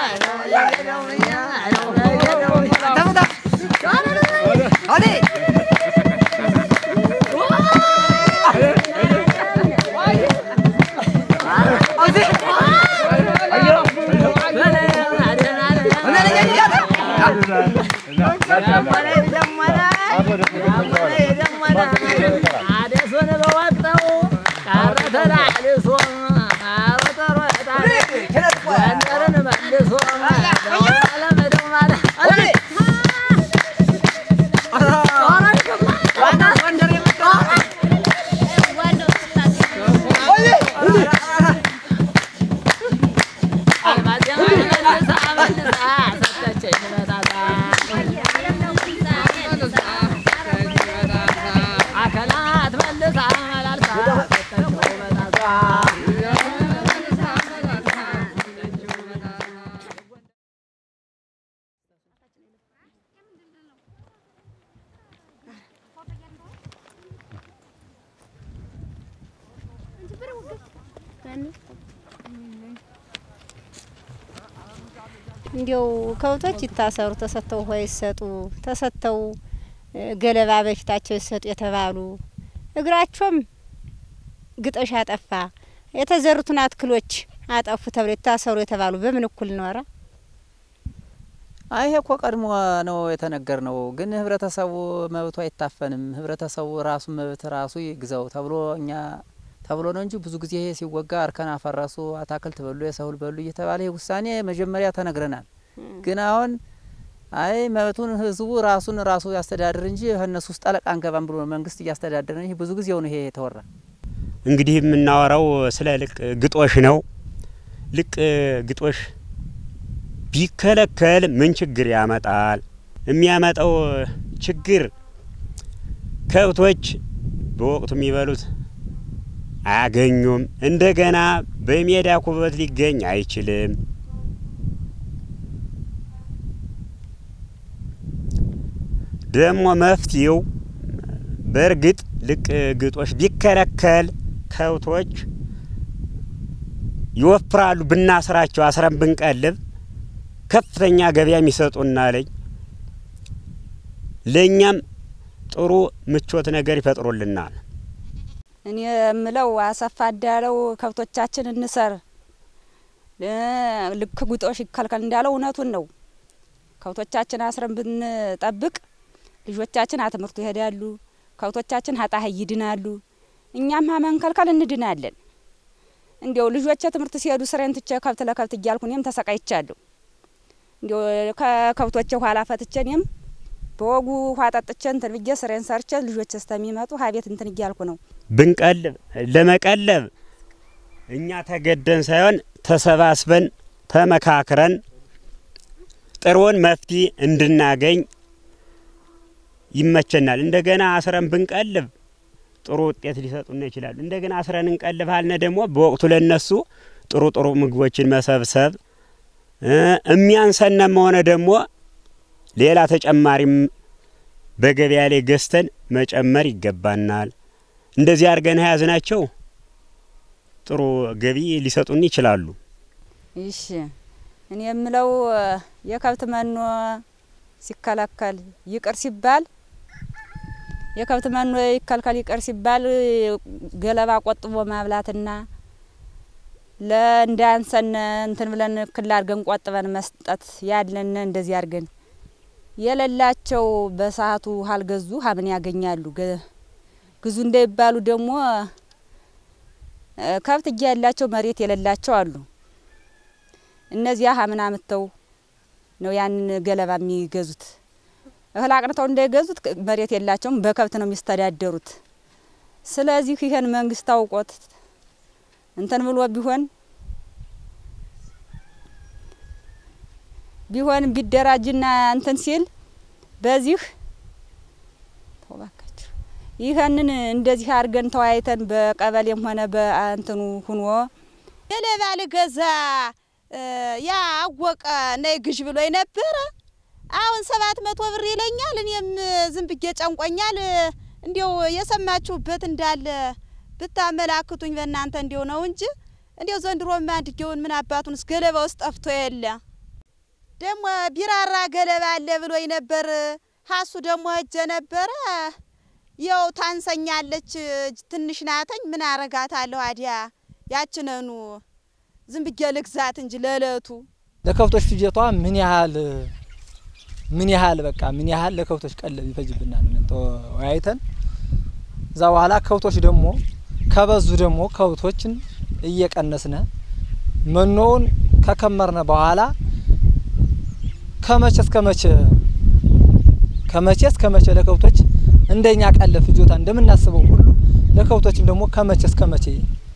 እንዲያው ከብቶች ይታሰሩ፣ ተሰጥተው ውሃ ይሰጡ፣ ተሰጥተው ገለባ በፊታቸው ይሰጡ የተባሉ እግራቸውም ግጦሽ አጠፋ፣ የተዘሩትን አትክሎች አጠፉ ተብሎ የታሰሩ የተባሉ በምን እኩል ኖረ? አይ ይሄ እኮ ቀድሞ ነው የተነገር ነው። ግን ህብረተሰቡ መብቱ አይታፈንም። ህብረተሰቡ ራሱ መብት ራሱ ይግዛው ተብሎ እኛ ተብሎ ነው እንጂ ብዙ ጊዜ ይሄ ሲወጋ እርከን አፈረሱ፣ አታክልት በሉ፣ የሰብል በሉ እየተባለ ይህ ውሳኔ መጀመሪያ ተነግረናል። ግን አሁን አይ መብቱን ህዝቡ ራሱን ራሱ ያስተዳድር እንጂ እነሱ ውስጥ ጠለቃ አንገባም ብሎ መንግስት እያስተዳደረ ነው። ይህ ብዙ ጊዜው ነው ይሄ የተወራ። እንግዲህ የምናወራው ስለ ልቅ ግጦሽ ነው። ልቅ ግጦሽ ቢከለከል ምን ችግር ያመጣል? የሚያመጣው ችግር ከብቶች በወቅቱ የሚበሉት አያገኙም። እንደገና በሜዳ ኩበት ሊገኝ አይችልም። ደግሞ መፍትሄው በእርግጥ ልቅ ግጦሽ ቢከለከል ከብቶች ይወፍራሉ። ብናስራቸው አስረን ብንቀልብ ከፍተኛ ገበያ የሚሰጡና ለኝ ለእኛም ጥሩ ምቾት ነገር ይፈጥሩልናል። እኔ የምለው አሰፋ እንዳለው ከብቶቻችን እንሰር ልክ ግጦሽ ይከልከል እንዳለው እውነቱን ነው። ከብቶቻችን አስረን ብንጠብቅ ልጆቻችን አትምህርቱ ይሄዳሉ፣ ከብቶቻችን ሀጣሀይ ይድናሉ፣ እኛም መንከልከል እንድናለን። እንዲያው ልጆቼ ትምህርት ሲሄዱ ስሬን ትቼ ከብት ለከብት እያልኩ እኔም ተሰቃይቻለሁ። እንዲያው ከከብቶቼ ኋላ ፈትቼ እኔም በወጉ ውሃ ጠጥቼ እንትን ብዬ ስሬን ሰርቼ ልጆች እስከሚመጡ ሀቤት እንትን እያልኩ ነው። ብንቀልብ ለመቀለብ እኛ ተገደን ሳይሆን ተሰባስበን ተመካክረን ጥሩውን መፍትሄ እንድናገኝ ይመቸናል። እንደገና አስረን ብንቀልብ ጥሩ ውጤት ሊሰጡን ይችላሉ። እንደገና አስረን እንቀልብ አልነ ደግሞ በወቅቱ ለነሱ ጥሩ ጥሩ ምግቦችን መሰብሰብ እሚያንሰነም ሆነ ደግሞ ሌላ ተጨማሪም በገበያ ላይ ገዝተን መጨመር ይገባናል። እንደዚህ አድርገን የያዝናቸው ጥሩ ገቢ ሊሰጡን ይችላሉ። ይሽ እኔ የምለው የከብት መኖ ሲከለከል ይቅር ሲባል የከብት መኖ ይከልከል ይቅር ሲባል ገለባ ቆጥቦ ማብላትና ለእንዳንሰን እንትን ብለን ክል አድርገን ቆጥበን መስጠት ያለን እንደዚህ አድርገን የሌላቸው በሰዓቱ አልገዙ ሀምን ያገኛሉ። ግዙ እንዳይባሉ ደግሞ ከብት እያ ያላቸው መሬት የሌላቸው አሉ። እነዚያ ሀምን አምተው ነው ያንን ገለባ የሚገዙት። እህል አቅንተው እንዳይገዙት መሬት የላቸውም፣ በከብት ነው የሚስተዳደሩት። ስለዚህ ይሄን መንግስት አውቆት እንትን ብሎ ቢሆን ቢሆን ቢደራጅና እንትን ሲል በዚህ ተባካችሁ ይህንን እንደዚህ አድርገን ተወያይተን በቀበሌም ሆነ በእንትኑ ሁኖ ገለባ ልገዛ ያ አወቀ ነይ ግዥ ብሎ ነበረ። አሁን ሰባት መቶ ብር ይለኛል። እኔም ዝም ብዬ ጨንቆኛል። እንዲው የሰማችሁበት እንዳለ ብታመላክቱኝ በእናንተ እንዲው ነው እንጂ እንዲው ዘንድሮማ አንድጌውን ምን አባቱንስ ገለባ ውስጥ ጠፍቶ የለ ደግሞ ቢራራ ገለባ አለ ብሎኝ ነበር። ሀሱ ደግሞ እጀ ነበረ ያው ታንሰኛለች፣ ትንሽ ናተኝ። ምን አረጋታለሁ አዲያ ያችነኑ ዝም ብዬ ልግዛት እንጂ ለእለቱ ለከብቶች ፍጀቷ ምን ያህል ምን ያህል በቃ ምን ያህል ለከብቶች ቀለብ ይፈጅብናል ብለን ተወያይተን እዛ በኋላ ከብቶች ደግሞ ከበዙ ደግሞ ከብቶችን እየቀነስነ መኖውን ከከመርነ በኋላ ከመቼ እስከ መቼ ከመቼ እስከ መቼ ለከብቶች እንደኛ ቀለብ ፍጆታ እንደምናስበው ሁሉ ለከብቶችም ደግሞ ከመቼ እስከ መቼ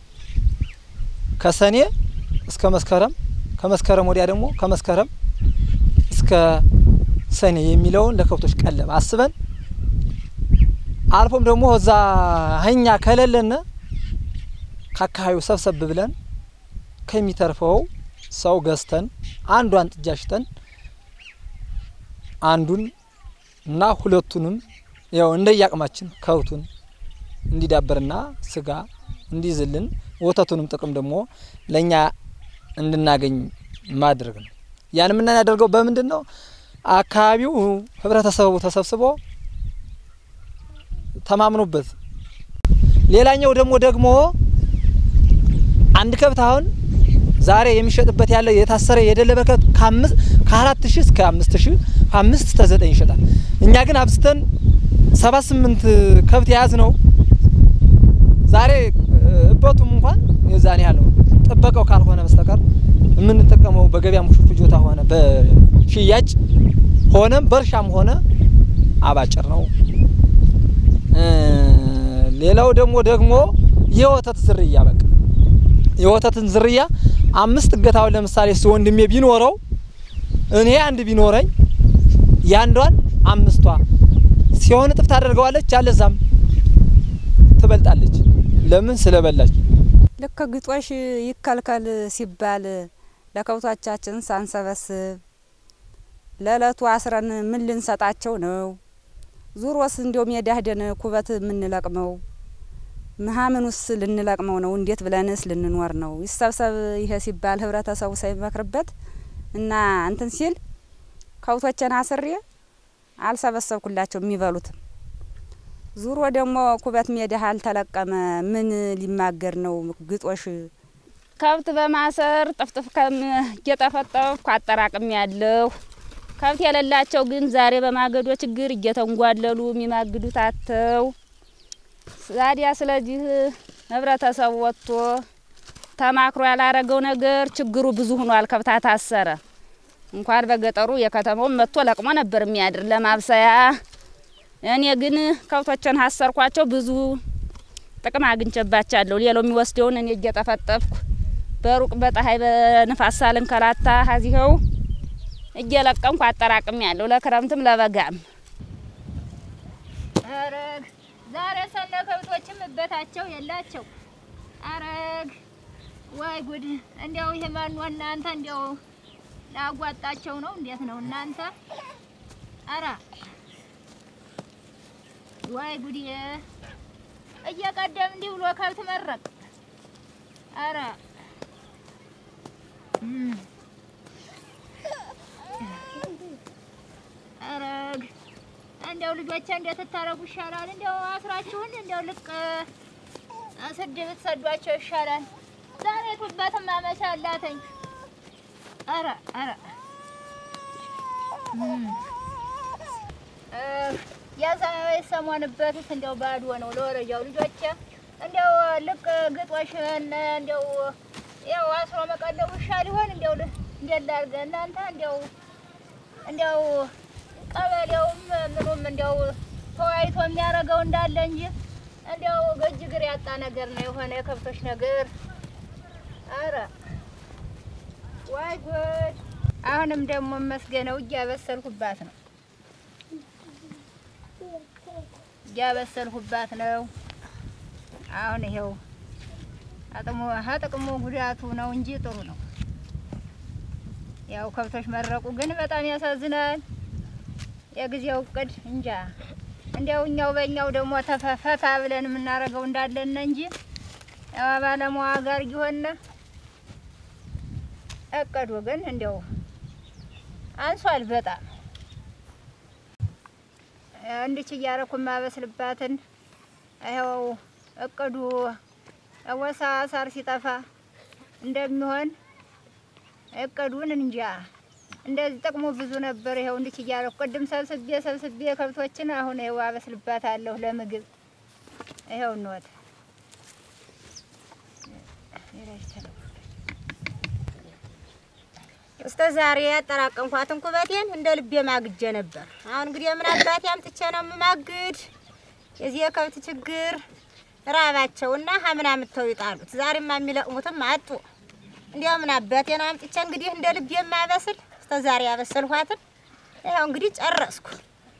ከሰኔ እስከ መስከረም ከመስከረም ወዲያ ደግሞ ከመስከረም እስከ ሰኔ የሚለውን ለከብቶች ቀለብ አስበን አልፎም ደግሞ እዛ እኛ ከሌለነ ከአካባቢው ሰብሰብ ብለን ከሚተርፈው ሰው ገዝተን አንዷን ጥጃ ሽጠን አንዱን እና ሁለቱንም ያው እንደየአቅማችን ከብቱን እንዲዳበርና ስጋ እንዲይዝልን ወተቱንም ጥቅም ደግሞ ለእኛ እንድናገኝ ማድረግ ነው። ያን የምናደርገው በምንድን ነው? አካባቢው ህብረተሰቡ ተሰብስቦ ተማምኖበት። ሌላኛው ደግሞ ደግሞ አንድ ከብት አሁን ዛሬ የሚሸጥበት ያለ የታሰረ የደለበ ከብት ከአምስት ከአራት ሺህ እስከ አምስት ሺህ አምስት እስከ ዘጠኝ ይሸጣል። እኛ ግን አብዝተን ሰባት ስምንት ከብት የያዝ ነው ዛሬ እበቱም እንኳን የዛን ያህል ነው። ጥበቃው ካልሆነ በስተቀር የምንጠቀመው በገበያ ሙሽ ፍጆታ ሆነ በሽያጭ ሆነም በእርሻም ሆነ አባጭር ነው። ሌላው ደግሞ ደግሞ የወተት ዝርያ በቃ የወተትን ዝርያ አምስት እገታውን ለምሳሌ ሲ ወንድሜ ቢኖረው እኔ አንድ ቢኖረኝ ያንዷን አምስቷ ሲሆን እጥፍ ታደርገዋለች፣ አለዛም ትበልጣለች። ለምን ስለበላች። ልክ ግጦሽ ይከልከል ሲባል ለከብቶቻችን ሳንሰበስብ ለእለቱ አስረን ምን ልንሰጣቸው ነው? ዙሮስ እንዲያው ሜዳ ሄደን ኩበት የምንለቅመው ምሀምኑስ ልንለቅመው ነው? እንዴት ብለንስ ልንኖር ነው? ይሰብሰብ ይሄ ሲባል ህብረተሰቡ ሳይመክርበት እና እንትን ሲል ከብቶችን አስሬ አልሰበሰብኩላቸው የሚበሉትም ዙሮ ደግሞ ኩበት ሜዳ አልተለቀመ ምን ሊማገር ነው? ግጦሽ ከብት በማሰር ጥፍጥፍ ከም እየጠፈጠፍኩ አጠራቅም ያለሁ ከብት የሌላቸው ግን ዛሬ በማገዶ ችግር እየተንጓለሉ የሚማግዱት አተው ዛዲያ ስለዚህ ህብረተሰቡ ወጥቶ ተማክሮ ያላረገው ነገር ችግሩ ብዙ ሆኗል። ከብት ታሰረ እንኳን በገጠሩ የከተማውን መጥቶ ለቅሞ ነበር የሚያድር ለማብሰያ። እኔ ግን ከብቶችን ሀሰርኳቸው ብዙ ጥቅም አግኝቼባቸዋለሁ። ሌላው የሚወስደውን እኔ እየጠፈጠፍኩ በሩቅ በፀሐይ በንፋስ ሳልንከራታ ሀዚኸው እየለቀምኩ አጠራቅም ያለሁ ለክረምትም ለበጋም። አረግ ዛሬ ሰነ ከብቶችም እበታቸው የላቸው። አረግ ወይ ጉድ! እንዲያው ይሄ ማን እናንተ እንዲያው ላጓጣቸው ነው? እንዴት ነው እናንተ? አራ ወይ ጉድ! እየቀደም እንዲህ ብሎ ከብት መረቅ። አረ አረግ እንዲያው ልጆቼ እንዴት ትታረጉ ይሻላል? እንዲያው አስራችሁን እንዲያው ልቅ ስድ ብትሰዷቸው ይሻላል። ዛሬ ቱበትም አመቻ አላተኝ። አረ አረ የዛ የሰሞንበትስ እንዲያው ባዶ ነው ለወረጃው ልጆቼ እንዲያው ልቅ ግጦሽን እንዲያው ያው አስሮ መቀለቡ ይሻል ይሆን? እንዲያው እንዴት ላድርግ እናንተ እንዲያው እንዲያው ቀበሌውም ምኑም እንዲያው ተወያይቶ የሚያደርገው እንዳለ እንጂ እንዲያው ገጅ ግር ያጣ ነገር ነው የሆነ የከብቶች ነገር። አረ ዋይ ጉድ! አሁንም ደግሞ መስገነው እያበሰልኩባት ነው እያበሰልኩባት ነው። አሁን ይሄው አጥሞ ጥቅሙ ጉዳቱ ነው እንጂ ጥሩ ነው። ያው ከብቶች መረቁ ግን በጣም ያሳዝናል። የጊዜው እቅድ እንጃ እንዲያው እኛው በእኛው ደግሞ ተፈፈታ ብለን የምናደርገው እንዳለን እንጂ ያው ባለሙያ ጋር እየሆነ እቅዱ ግን እንዲያው አንሷል በጣም እንድች እያረኩ የማበስልባትን ይኸው እቅዱ ወሳ ሳር ሲጠፋ እንደሚሆን እቅዱን እንጃ። እንደዚህ ጥቅሙ ብዙ ነበር። ይኸው እንድች እያረኩ ቅድም ሰብስቤ ሰብስቤ ከብቶችን አሁን ይኸው አበስልባታለሁ ለምግብ። ይኸው እንወት እስከ ዛሬ ያጠራቀምኳትን ኩበቴን እንደ ልቤ ማግጀ ነበር። አሁን እንግዲህ ምን አባቴ አምጥቼ ነው የምማግድ? የዚህ የከብት ችግር ራባቸውና ሀምን አምጥተው ይጣሉት። ዛሬማ የሚለቅሙትም አጡ። እንዲያው ምን አባቴ ነው አምጥቼ እንግዲህ እንደ ልቤ የማበስል እስከ ዛሬ ያበሰልኋትን ይኸው እንግዲህ ጨረስኩ።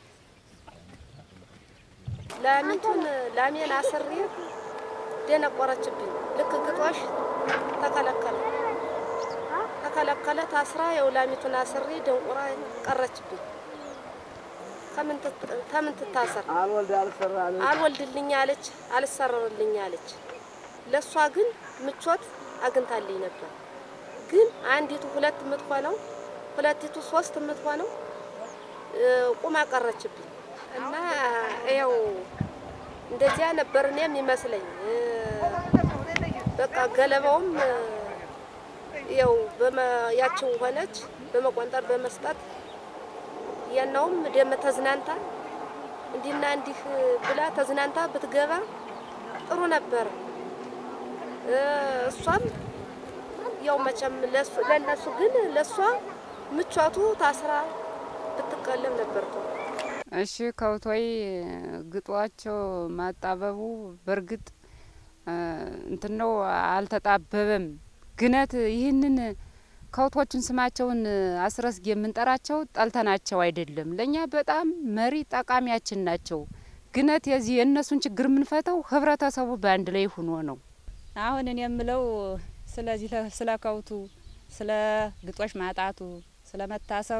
ላሚቱን ላሜን አስሬ ደነቆረችብኝ። ልክ ግጦሽ ተከለከለ ተከለከለ ታስራ የው ላሚቱን አስሬ ደንቁራ ቀረችብኝ። ከምን ትት- ከምን ትታሰር አልወልድልኝ አለች፣ አልሰረርልኝ አለች። ለእሷ ግን ምቾት አግኝታልኝ ነበር። ግን አንዲቱ ሁለት የምትሆነው ሁለቲቱ ሶስት የምትሆነው እ፣ ቁማ ቀረችብኝ እና ያው እንደዚያ ነበር እኔም ይመስለኝ እ፣ በቃ ገለባውም እ፣ ያው በመ- ያችው ሆነች በመቆንጠር በመስጠት ያናውም ደም ተዝናንታ እንዲህና እንዲህ ብላ ተዝናንታ ብትገባ ጥሩ ነበር። እ፣ እሷም ያው መቼም ለሱ- ለእነሱ ግን ለእሷ ምቾቱ ታስራ ብትቀለብ ነበር ጥሩ። እሺ ከብቶይ ግጧቸው ማጣበቡ በእርግጥ እ፣ እንትን ነው አልተጣበበም። ግነት ይህንን ከብቶቹን ስማቸውን አስረስጌ የምንጠራቸው ጠልተናቸው አይደለም። ለእኛ በጣም መሪ ጠቃሚያችን ናቸው። ግነት የዚህ የእነሱን ችግር የምንፈተው ህብረተሰቡ በአንድ ላይ ሆኖ ነው። አሁን እኔ የምለው ስለዚህ ለ- ስለ ከብቱ ስለ ግጦሽ ማጣቱ ስለ መታሰሩ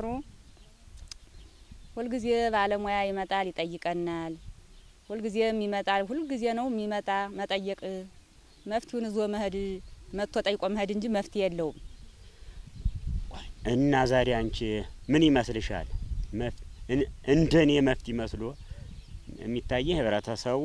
ሁልጊዜ ባለሙያ ይመጣል ይጠይቀናል። ሁልጊዜም ይመጣል። ሁልጊዜ ነው የሚመጣ መጠየቅ መፍትሄውን ይዞ መሄድ መጥቶ ጠይቆ መሄድ እንጂ መፍትሄ የለውም። እና ዛሬ አንቺ ምን ይመስልሻል? መፍ- እን- እንደኔ መፍትሄ መስሎ የሚታየ ህብረተሰቡ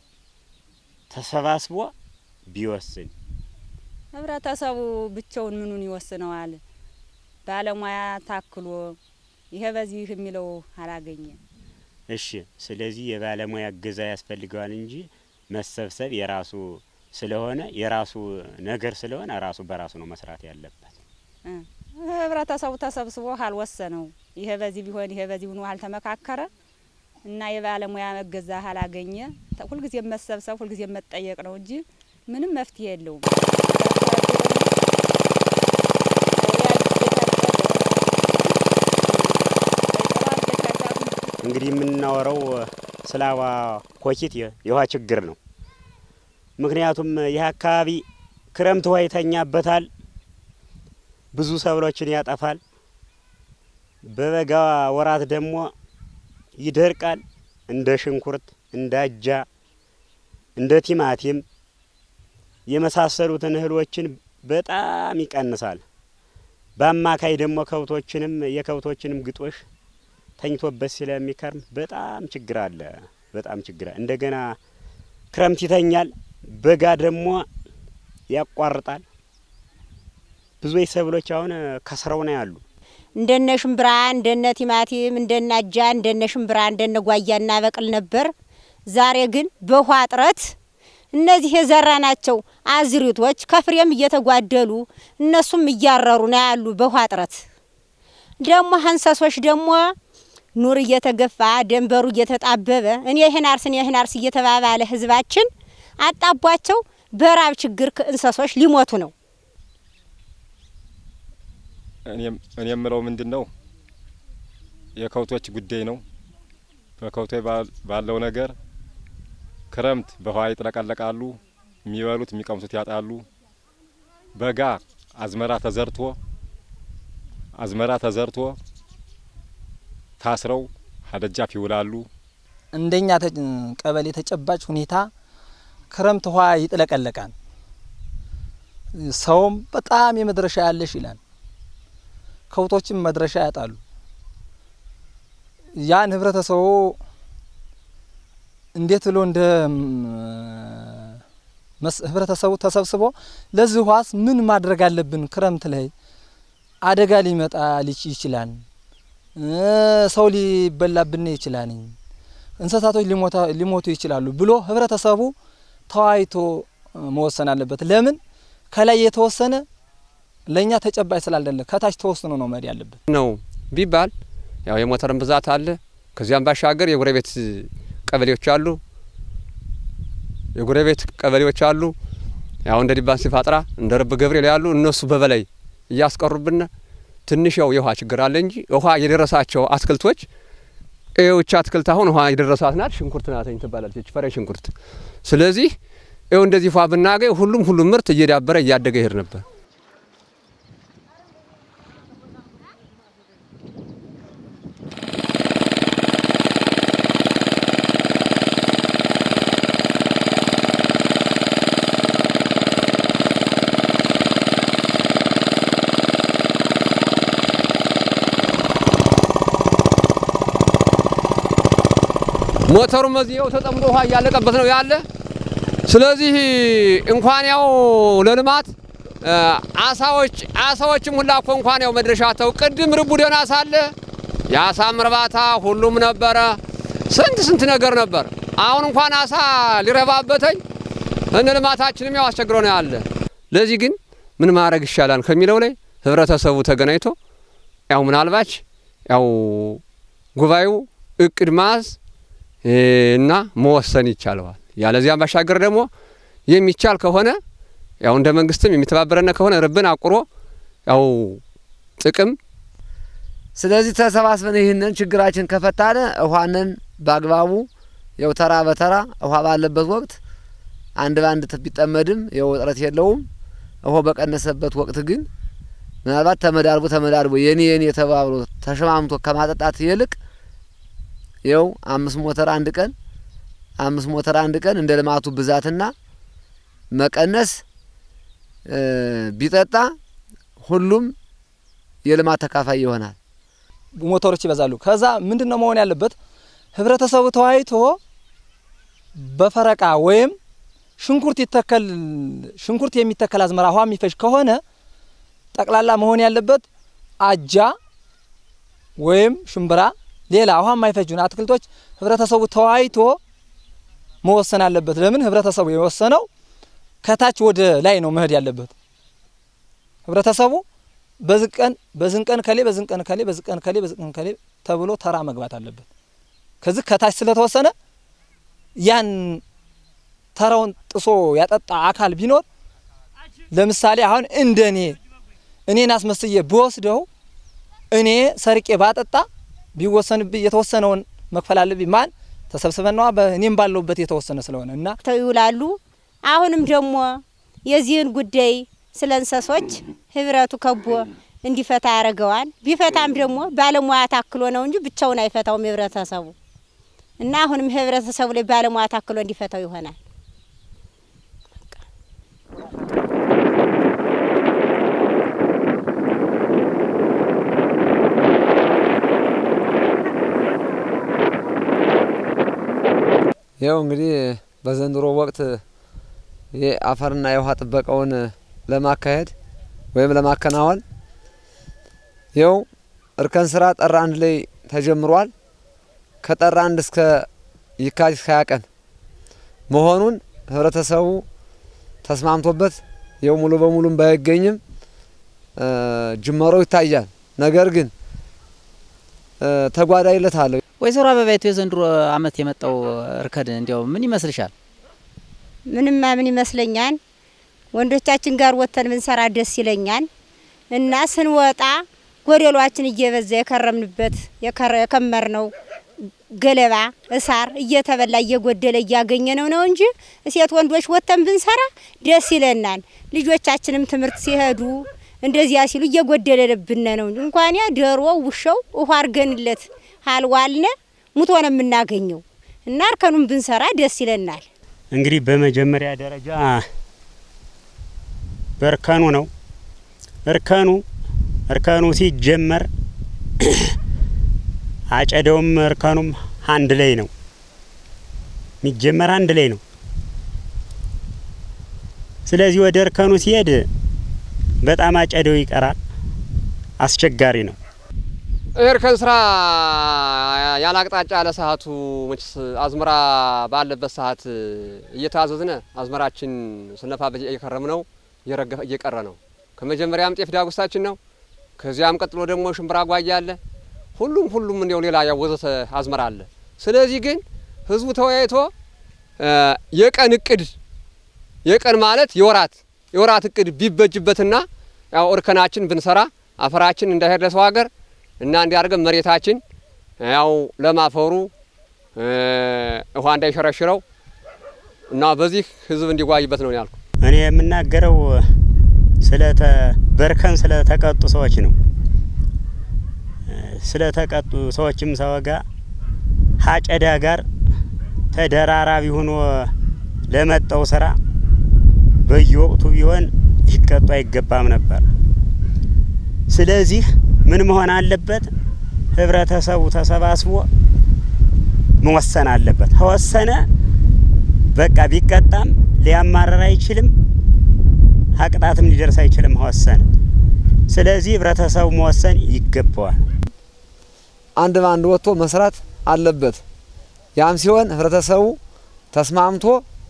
ተሰባስቦ ቢወስን ህብረተሰቡ ብቻውን ምኑን ይወስነዋል? ባለሙያ ታክሎ ይሄ በዚህ የሚለው አላገኘም። እሺ። ስለዚህ የባለሙያ እገዛ ያስፈልገዋል እንጂ መሰብሰብ የራሱ ስለሆነ የራሱ ነገር ስለሆነ ራሱ በራሱ ነው መስራት ያለበት። እ ህብረተሰቡ ተሰብስቦ አልወሰነው ይሄ በዚህ ቢሆን ይሄ በዚህ ሆኖ አልተመካከረ እና የባለሙያ መገዛ አላገኘ ተ- ሁልጊዜ መሰብሰብ ሁልጊዜ መጠየቅ ነው እንጂ ምንም መፍትሄ የለውም። እንግዲህ የምናወራው ስለ አዋ ኮኪት የ- የውሃ ችግር ነው። ምክንያቱም ይህ አካባቢ ክረምት ውሃ ይተኛበታል፣ ብዙ ሰብሎችን ያጠፋል። በበጋ ወራት ደግሞ ይደርቃል። እንደ ሽንኩርት፣ እንደ አጃ፣ እንደ ቲማቲም የመሳሰሉትን እህሎችን በጣም ይቀንሳል። በአማካይ ደግሞ ከብቶችንም የከብቶችንም ግጦሽ ተኝቶበት ስለሚከርም በጣም ችግር አለ። በጣም ችግር አለ። እንደገና ክረምት ይተኛል፣ በጋ ደግሞ ያቋርጣል። ብዙ ሰብሎች አሁን ከስረው ነው ያሉ። እንደነ ሽምብራ እንደነ ቲማቲም እንደነ አጃ እንደነ ሽምብራ እንደነ ጓያ እናበቅል ነበር። ዛሬ ግን በውሃ እጥረት እነዚህ የዘራ ናቸው አዝሪቶች ከፍሬም እየተጓደሉ እነሱም እያረሩ ነው ያሉ በውሃ እጥረት። ደግሞ ሀንሰሶች ደግሞ ኑር እየተገፋ ደንበሩ እየተጣበበ እኔ ይህን አርስ እኔ ይህን አርስ እየተባባለ ህዝባችን አጣቧቸው በራብ ችግር እንሰሶች ሊሞቱ ነው። እኔም እኔ የምለው ምንድን ነው የከብቶች ጉዳይ ነው። በከብቶች ባል- ባለው ነገር ክረምት በውሃ ይጥለቀለቃሉ፣ የሚበሉት የሚቀምሱት ያጣሉ። በጋ አዝመራ ተዘርቶ አዝመራ ተዘርቶ ታስረው ሀደጃፍ ይውላሉ። እንደኛ ተ- ቀበሌ ተጨባጭ ሁኔታ ክረምት ውሃ ይጥለቀለቃል። ሰውም በጣም የመድረሻ ያለሽ ይላል። ከብቶችም መድረሻ ያጣሉ። ያን ህብረተሰቡ እንዴት ብሎ እንደ ህብረተሰቡ ተሰብስቦ ለዚህ ውሃስ ምን ማድረግ አለብን? ክረምት ላይ አደጋ ሊመጣ ይችላል፣ ሰው ሊበላብን ይችላል፣ እንስሳቶች ሊሞቱ ይችላሉ ብሎ ህብረተሰቡ ተወያይቶ መወሰን አለበት። ለምን ከላይ የተወሰነ ለእኛ ተጨባጭ ስላልደለ ከታች ተወስኖ ነው መሄድ ያለበት ነው ቢባል ያው የሞተርን ብዛት አለ። ከዚያም ባሻገር የጎረቤት ቀበሌዎች አሉ የጎረቤት ቀበሌዎች አሉ። ያው እንደ ዲባን ሲፋጥራ እንደ ረብ ገብርኤል ያሉ እነሱ በበላይ እያስቀሩብን ትንሽ ያው የውሃ ችግር አለ እንጂ ውሃ የደረሳቸው አትክልቶች ይኸውች አትክልት አሁን ውሃ የደረሳት ናት። ሽንኩርት ናተኝ ትባላለች፣ ፈሬ ሽንኩርት። ስለዚህ ይኸው እንደዚህ ፏ ብናገኝ ሁሉም ሁሉም ምርት እየዳበረ እያደገ ይሄድ ነበር። ሞተሩም እዚያው ተጠምዶ ውሃ እያለቀበት ነው ያለ። ስለዚህ እንኳን ያው ለልማት አሳዎች አሳዎችም ሁላ እኮ እንኳን ያው መድረሻ ተው ቅድም ርቡ ደህና ሳለ የአሳም እርባታ ሁሉም ነበረ። ስንት ስንት ነገር ነበር። አሁን እንኳን አሳ ሊረባበተኝ እነ ልማታችንም ያው አስቸግሮ ነው ያለ። ለዚህ ግን ምን ማድረግ ይሻላል ከሚለው ላይ ህብረተሰቡ ተገናኝቶ ያው ምናልባች ያው ጉባኤው እቅድ ማዝ እና መወሰን ይቻለዋል። ያለዚያም ባሻገር ደግሞ የሚቻል ከሆነ ያው እንደ መንግስትም የሚተባበረነ ከሆነ ርብን አቁሮ ያው ጥቅም ስለዚህ ተሰባስበን ይህንን ችግራችን ከፈታነ ውሃንን በአግባቡ ያው ተራ በተራ ውሃ ባለበት ወቅት አንድ በአንድ ቢጠመድም ያው እጥረት የለውም። ውሃ በቀነሰበት ወቅት ግን ምናልባት ተመዳርቦ ተመዳርቦ የኔ የኔ ተባብሎ ተሸማምቶ ከማጠጣት ይልቅ ይኸው አምስት ሞተር አንድ ቀን አምስት ሞተር አንድ ቀን እንደ ልማቱ ብዛትና መቀነስ ቢጠጣ ሁሉም የልማት ተካፋይ ይሆናል። ሞተሮች ይበዛሉ። ከዛ ምንድን ነው መሆን ያለበት? ህብረተሰቡ ተወያይቶ በፈረቃ ወይም ሽንኩርት ይተከል ሽንኩርት የሚተከል አዝመራ ውሃ የሚፈጅ ከሆነ ጠቅላላ መሆን ያለበት አጃ ወይም ሽምብራ ሌላ ውሃ የማይፈጁን አትክልቶች ህብረተሰቡ ተወያይቶ መወሰን አለበት። ለምን ህብረተሰቡ የወሰነው ከታች ወደ ላይ ነው መሄድ ያለበት። ህብረተሰቡ በዚህ ቀን በዝን ቀን ከሌ በዝን ቀን ከሌ በዝን ቀን ከሌ በዝን ቀን ከሌ ተብሎ ተራ መግባት አለበት። ከዚህ ከታች ስለተወሰነ ያን ተራውን ጥሶ ያጠጣ አካል ቢኖር ለምሳሌ አሁን እንደ እኔ እኔን አስመስዬ ብወስደው እኔ ሰርቄ ባጠጣ ቢወሰንብኝ የተወሰነውን መክፈል አለብኝ። ማን ተሰብስበን ነዋ እኔም ባለሁበት የተወሰነ ስለሆነ እና ይውላሉ። አሁንም ደግሞ የዚህን ጉዳይ ስለ እንሰሶች ህብረቱ ከቦ እንዲፈታ ያደርገዋል። ቢፈታም ደግሞ ባለሙያ ታክሎ ነው እንጂ ብቻውን አይፈታውም ህብረተሰቡ እና አሁንም ህብረተሰቡ ላይ ባለሙያ ታክሎ እንዲፈታው ይሆናል። ይኸው እንግዲህ በዘንድሮ ወቅት የአፈርና የውሃ ጥበቃውን ለማካሄድ ወይም ለማከናወን ይኸው እርከን ስራ ጥር አንድ ላይ ተጀምሯል። ከጥር አንድ እስከ የካቲት ሀያ ቀን መሆኑን ህብረተሰቡ ተስማምቶበት ይኸው ሙሉ በሙሉም ባይገኝም ጅመሮ ይታያል። ነገር ግን ተጓዳኝነት አለው። ወይዘሮ አበባይቱ የዘንድሮ አመት የመጣው እርከን እንዲያው ምን ይመስልሻል? ምንማ ምን ይመስለኛል፣ ወንዶቻችን ጋር ወጥተን ብንሰራ ደስ ይለኛል እና ስንወጣ ጎደሏችን እየበዛ የከረምንበት የከመር ነው ገለባ እሳር እየተበላ እየጎደለ እያገኘ ነው ነው እንጂ እሴት ወንዶች ወጥተን ብንሰራ ደስ ይለናል። ልጆቻችንም ትምህርት ሲሄዱ እንደዚያ ሲሉ እየጎደለብን ነው እንጂ እንኳን ያ ዶሮ ውሻው ውሃ አርገንለት አልዋልነ ሙቶ ነው የምናገኘው እና እርከኑን ብንሰራ ደስ ይለናል። እንግዲህ በመጀመሪያ ደረጃ በእርከኑ ነው። እርከኑ እርከኑ ሲጀመር አጨደውም እርከኑም አንድ ላይ ነው የሚጀመር አንድ ላይ ነው። ስለዚህ ወደ እርከኑ ሲሄድ በጣም አጨደው ይቀራል። አስቸጋሪ ነው። እርከን ስራ ያለ አቅጣጫ ያለ ሰዓቱ መችስ አዝመራ ባለበት ሰዓት እየታዘዝነ አዝመራችን ስነፋበት እየከረም ነው እየረገፈ እየቀረ ነው። ከመጀመሪያም ጤፍ ዳጉሳችን ነው። ከዚያም ቀጥሎ ደግሞ ሽምብራ ጓያ አለ። ሁሉም ሁሉም እንዲያው ሌላ ያወዘተ አዝመራ አለ። ስለዚህ ግን ህዝቡ ተወያይቶ የቀን እቅድ የቀን ማለት የወራት የወራት እቅድ ቢበጅበትና ያው እርከናችን ብንሰራ አፈራችን እንዳይሄድ ለሰው ሀገር እና እንዲያርገን መሬታችን ያው ለማፈሩ ውሃ እንዳይሸረሽረው እና በዚህ ህዝብ እንዲጓይበት ነው ያልኩ። እኔ የምናገረው ስለተ በእርከን ስለተቀጡ ሰዎች ነው። ስለተቀጡ ሰዎችም ሰወጋ ሀጨዳ ጋር ተደራራቢ ሆኖ ለመጣው ስራ በየወቅቱ ቢሆን ሊቀጡ አይገባም ነበር። ስለዚህ ምን መሆን አለበት? ህብረተሰቡ ተሰባስቦ መወሰን አለበት። ከወሰነ በቃ ቢቀጣም ሊያማረር አይችልም፣ ሀቅጣትም ሊደርስ አይችልም ከወሰነ። ስለዚህ ህብረተሰቡ መወሰን ይገባዋል። አንድ በአንድ ወጥቶ መስራት አለበት። ያም ሲሆን ህብረተሰቡ ተስማምቶ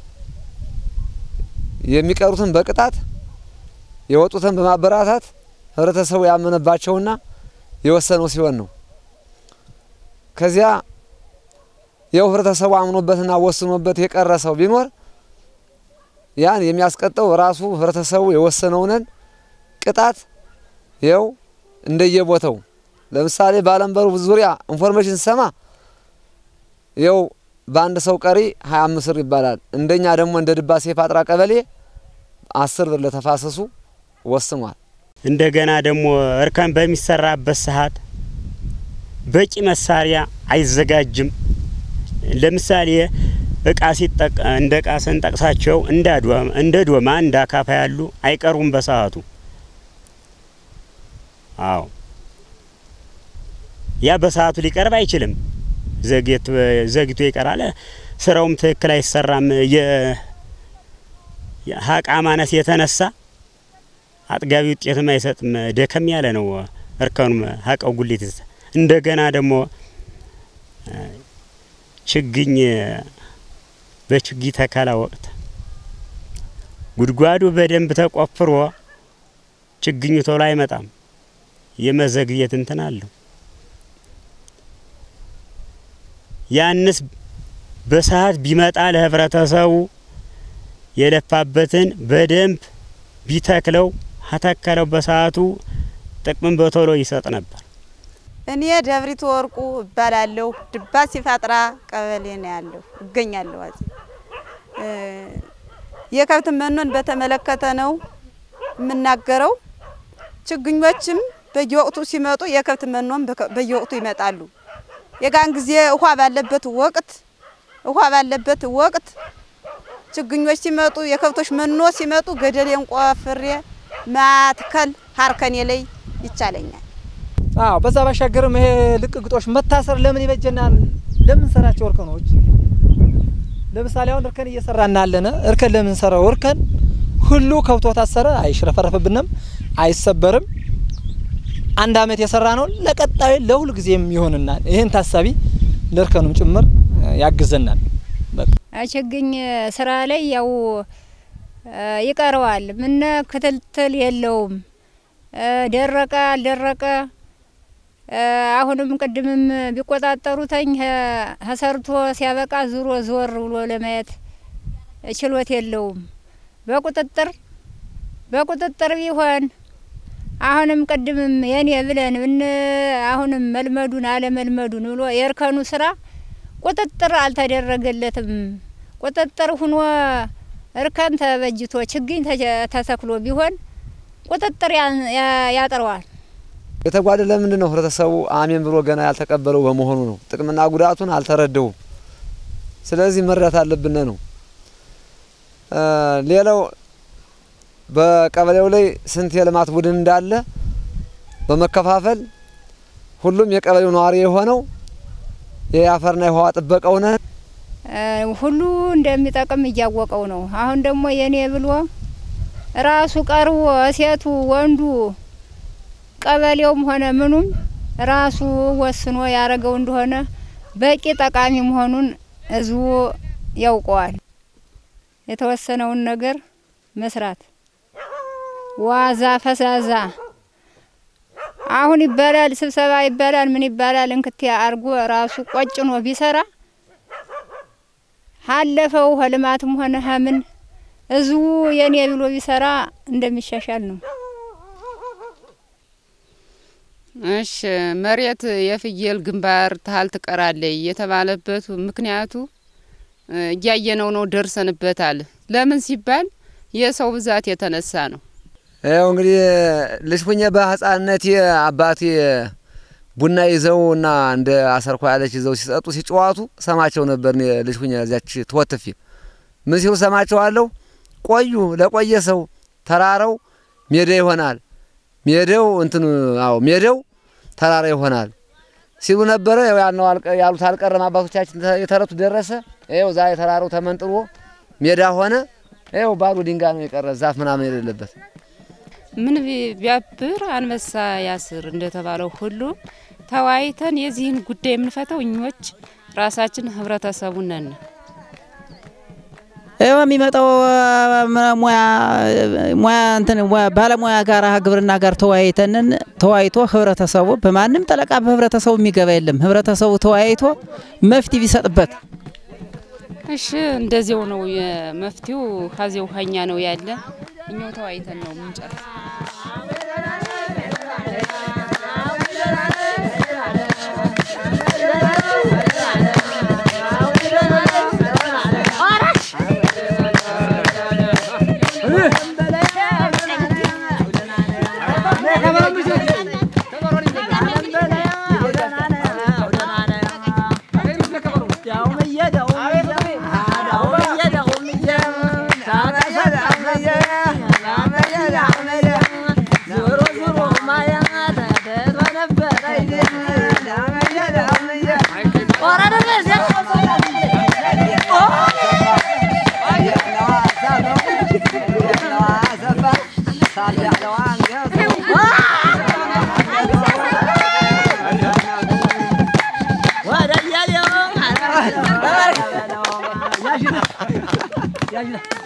የሚቀሩትን በቅጣት የወጡትን በማበራታት ህብረተሰቡ ያመነባቸውና የወሰነው ሲሆን ነው። ከዚያ የው ህብረተሰቡ አምኖበትና ወስኖበት የቀረ ሰው ቢኖር ያን የሚያስቀጠው ራሱ ህብረተሰቡ የወሰነውንን ቅጣት ይኸው እንደየቦታው ለምሳሌ ባለንበሩ ዙሪያ ኢንፎርሜሽን ሰማ ይኸው በአንድ ሰው ቀሪ ሀያ አምስት ብር ይባላል። እንደኛ ደግሞ እንደ ድባሴ ፋጥራ ቀበሌ አስር ብር ለተፋሰሱ ወስኗል። እንደገና ደግሞ እርከን በሚሰራበት ሰዓት በቂ መሳሪያ አይዘጋጅም። ለምሳሌ እቃ ሲጠቅ እንደ እቃ ስንጠቅሳቸው እንደ ዶማ እንደ አካፋ ያሉ አይቀርቡም በሰዓቱ። አዎ ያ በሰዓቱ ሊቀርብ አይችልም። ዘግየት ዘግቶ ይቀራል። ስራውም ትክክል አይሰራም። የሀቃ ማነስ የተነሳ አጥጋቢ ውጤትም አይሰጥም። ደከም ያለ ነው እርከኑም ሀቃው ጉሊት እንደገና ደግሞ ችግኝ በችግኝ ተከላ ወቅት ጉድጓዱ በደንብ ተቆፍሮ ችግኙ ቶሎ አይመጣም። የመዘግየት እንትን አለው። ያንስ በሰዓት ቢመጣ ለህብረተሰቡ የለፋበትን በደንብ ቢተክለው ከተከለው በሰዓቱ ጥቅምን በቶሎ ይሰጥ ነበር። እኔ ደብሪቱ ወርቁ እባላለሁ። ድባ ሲፋጥራ ቀበሌ ነው ያለሁ እገኛለሁ። አዚ የከብት መኖን በተመለከተ ነው የምናገረው። ችግኞችም በየወቅቱ ሲመጡ የከብት መኖም በየወቅቱ ይመጣሉ። የጋን ጊዜ ውሃ ባለበት ወቅት ውሃ ባለበት ወቅት ችግኞች ሲመጡ የከብቶች መኖ ሲመጡ ገደሌን ቆፍሬ ማትከል ሀርከኔ ላይ ይቻለኛል። አዎ በዛ ባሻገርም ይሄ ልቅ ግጦሽ መታሰር ለምን ይበጀናል? ለምን ሰራቸው እርከኖች? ለምሳሌ አሁን እርከን እየሰራን ያለነ እርከን ለምን ሰራው? እርከን ሁሉ ከብቶ ታሰረ አይሽረፈረፍብንም፣ አይሰበርም። አንድ አመት የሰራ ነው ለቀጣዩ ለሁል ጊዜም ይሆንናል። ይህን ታሳቢ ለእርከኑም ጭምር ያግዘናል። ችግኝ ስራ ላይ ያው ይቀረዋል። ምነ ክትትል የለውም። ደረቀ አልደረቀ አሁንም ቅድምም ቢቆጣጠሩተኝ ተሰርቶ ሲያበቃ ዙሮ ዞር ብሎ ለማየት ችሎት የለውም። በቁጥጥር በቁጥጥር ቢሆን አሁንም ቅድምም የኔ ብለን ብን አሁንም መልመዱን አለመልመዱን ብሎ የእርከኑ ስራ ቁጥጥር አልተደረገለትም። ቁጥጥር ሁኖ እርከን ተበጅቶ ችግኝ ተተክሎ ቢሆን ቁጥጥር ያጥረዋል። የተጓደለ ምንድን ነው? ህብረተሰቡ አሜን ብሎ ገና ያልተቀበለው በመሆኑ ነው። ጥቅምና ጉዳቱን አልተረደውም። ስለዚህ መረዳት አለብን ነው። ሌላው በቀበሌው ላይ ስንት የልማት ቡድን እንዳለ በመከፋፈል ሁሉም የቀበሌው ነዋሪ የሆነው የአፈርና የውሃ ጥበቃው ነን ሁሉ እንደሚጠቅም እያወቀው ነው። አሁን ደግሞ የኔ ብሎ ራሱ ቀርቦ ሴቱ ወንዱ ቀበሌውም ሆነ ምኑም ራሱ ወስኖ ያረገው እንደሆነ በቂ ጠቃሚ መሆኑን ህዝቡ ያውቀዋል። የተወሰነውን ነገር መስራት ዋዛ ፈዛዛ አሁን ይባላል ስብሰባ ይባላል ምን ይባላል እንክቴ አርጎ ራሱ ቆጭኖ ቢሰራ ሀለፈው ህልማትም ሆነ ሀምን ህዝቡ የኔ ብሎ ቢሰራ እንደሚሻሻል ነው። እሺ መሬት የፍየል ግንባር ታህል ትቀራለች የተባለበት ምክንያቱ እያየነው ነው፣ ደርሰንበታል። ለምን ሲባል የሰው ብዛት የተነሳ ነው። ያው እንግዲህ ልጅ ሁኜ በህፃንነቴ አባቴ ቡና ይዘው እና እንደ አሰርኳ ያለች ይዘው ሲሰጡ ሲጨዋቱ ሰማቸው ነበር። እኔ ልጅ ሁኜ እዚያች ትወትፊ ምን ሲሉ ሰማቸዋለሁ። ቆዩ ለቆየ ሰው ተራራው ሜዳ ይሆናል፣ ሜዳው እንትን አዎ ሜዳው ተራራ ይሆናል ሲሉ ነበረ። ያው ያልነው ያሉት አልቀረም። አባቶቻችን የተረቱ ደረሰ። ይኸው ዛሬ ተራራው ተመንጥሮ ሜዳ ሆነ። ይኸው ባዶ ድንጋይ ነው የቀረ ዛፍ ምናምን የሌለበት። ምን ቢያብር አንበሳ ያስር እንደተባለው ሁሉ ተወያይተን የዚህን ጉዳይ የምንፈተው እኞች ራሳችን ህብረተሰቡ ነን። ይኸው የሚመጣው ሙያ ሙያ እንትን ባለሙያ ጋር ግብርና ጋር ተወያይተንን ተወያይቶ ህብረተሰቡ በማንም ጠለቃ በህብረተሰቡ የሚገባ የለም። ህብረተሰቡ ተወያይቶ መፍትሄ ቢሰጥበት እሺ እንደዚያው ነው የመፍትሄው ከዚያው ሀኛ ነው ያለ እኛው ተወያይተን ነው የምንጨርስ። ያዥና